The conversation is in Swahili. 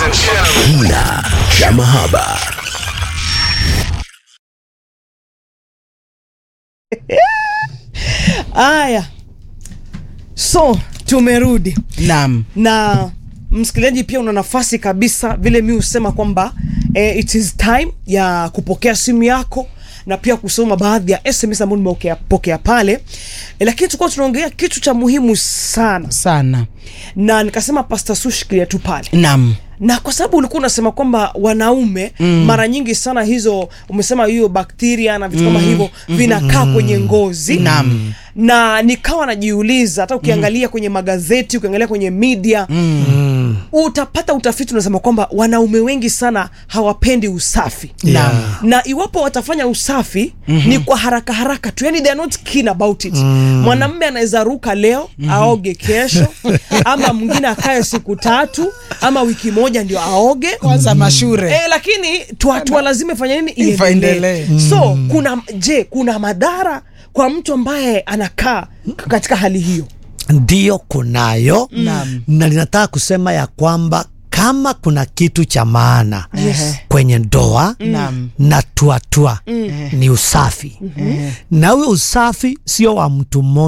Kina cha mahaba. Aya, so tumerudi Naam. na msikilizaji, pia una nafasi kabisa, vile mi husema kwamba eh, it is time ya kupokea simu yako na pia kusoma baadhi ya SMS ambayo nimepokea pale eh, lakini tulikuwa tunaongea kitu cha muhimu sana, Sana. na nikasema Pastor Sush shikilia tu pale Naam. na kwa sababu ulikuwa unasema kwamba wanaume mm. mara nyingi sana hizo umesema hiyo bakteria na vitu kama hivyo vinakaa kwenye ngozi Naam. na nikawa najiuliza hata ukiangalia kwenye magazeti ukiangalia kwenye media utapata utafiti unasema kwamba wanaume wengi sana hawapendi usafi Naam. na iwapo watafanya usafi ni kwa haraka haraka tu yani they are not keen about it mwanamme anaweza ruka leo aoge kesho ama mwingine akae siku tatu ama wiki moja ndio aoge Kwanza mashure. E, lakini tuatua lazima fanya nini Ifa iendelee endelee. so kuna je kuna madhara kwa mtu ambaye anakaa katika hali hiyo Ndiyo, kunayo Naam. na ninataka kusema ya kwamba kama kuna kitu cha maana Yes. kwenye ndoa Naam. na tuatua ni usafi, na huyo usafi sio wa mtu mmoja